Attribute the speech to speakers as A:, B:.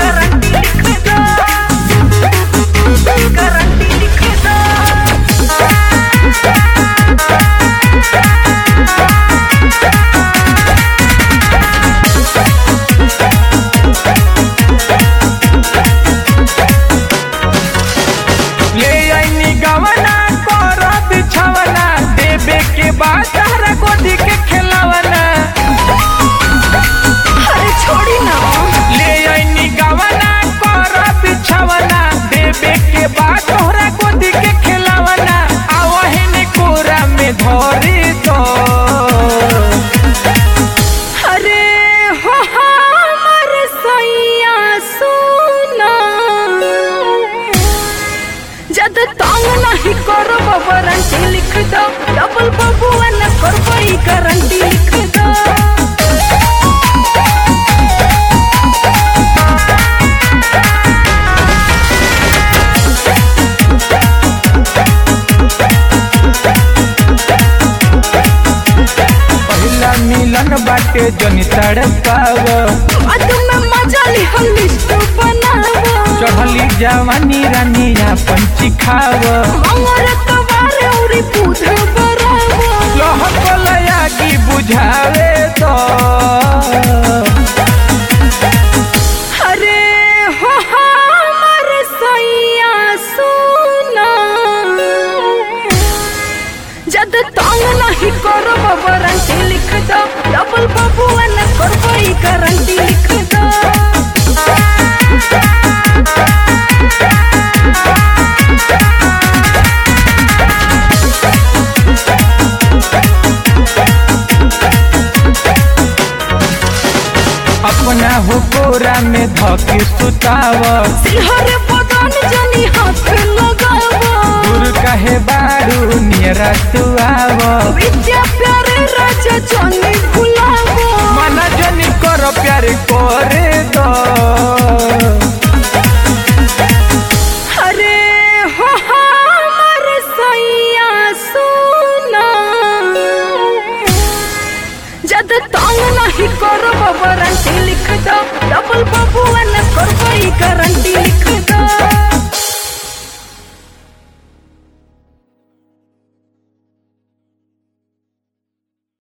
A: guarantee लिख दो guarantee लिख दो
B: ले आईनी गवना कर बिछवना देबे के बाद तारा गोदी के खिलवना
A: अरे छोड़ी ना
B: ले आईनी गवना कर बिछवना देबे के बाद तोहरा गोदी के खिलवना आवहिन कोरा में धरी तो
A: अरे हो हमर सैया सुना जद तंग नहीं करब वारंटी लिख दो डबल बबुआ न करबई गारंटी लिख दो
B: पहिला मिलन बाटे जनी तड़पाव
A: बाद में मजा ली हम लिस्ट बनाव
B: चढ़ली जवानी रानी पंची खाव
A: मंगर कवार औरी पूध बराव
B: लहकलया की बुझावे तो
A: अरे हो हमर सैया सुना जद तंग नहीं करब वारंटी लिख दो डबल बबुआ न करबई गारंटी लिख दो
B: अपना हो कोरा में धके सुताव
A: सिहर बदन जनी हाथ लगाव
B: दूर कहे बारू नियरा तुआव
A: विद्या प्यारे राजा जनी भुलाव
B: मन जनी कर प्यार करे